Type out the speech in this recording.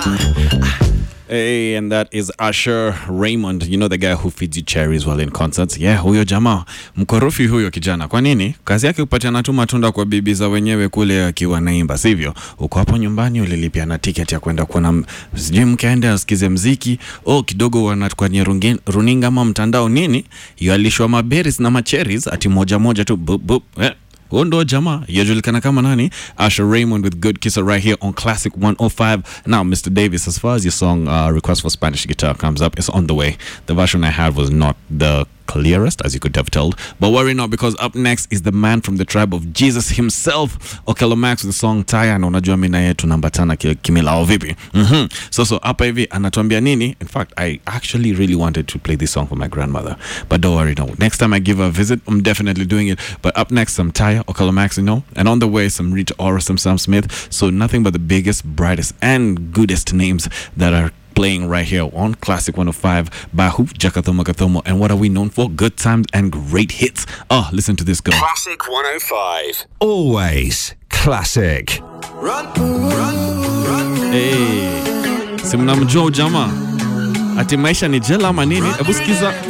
Hey, and that is Usher Raymond. You know the guy who feeds you cherries while in concerts. Yeah, huyo jamaa mkorofi huyo kijana. Kwa nini? Kazi yake kupatiana tu matunda kwa bibi za wenyewe kule akiwa naimba, sivyo? Uko hapo nyumbani ulilipia na ticket ya kwenda kuona m- sijui mke aende asikize mziki. Oh, kidogo wana kwenye rungi- runinga ama mtandao nini? Yalishwa maberries na macherries ati moja moja tu bup, bup. Eh. huo ndo jamaa yajulikana kama nani Asher Raymond with Good Kisser right here on Classic 105 now Mr. Davis as far as your song uh, request for Spanish guitar comes up it's on the way the version I had was not the clearest as you could have told but worry not because up next is the man from the tribe of Jesus himself Okello Max with the song Taya na unajua mimi na yeye tunambatana ki- kimilao vipi mhm so so hapa hivi anatuambia nini in fact I actually really wanted to play this song for my grandmother but don't worry no next time I give her a visit I'm definitely doing it but up next some Taya Okello Max you know and on the way some Rita Ora some Sam Smith so nothing but the biggest brightest and goodest names that are playing right here on Classic 105 Bahu Jakathomo Kathomo and what are we known for good times and great hits oh listen to this go Classic 105. Always classic. Run, run, run. hey. si mnamjua ujamaa ati maisha ni jela ama nini hebu sikiza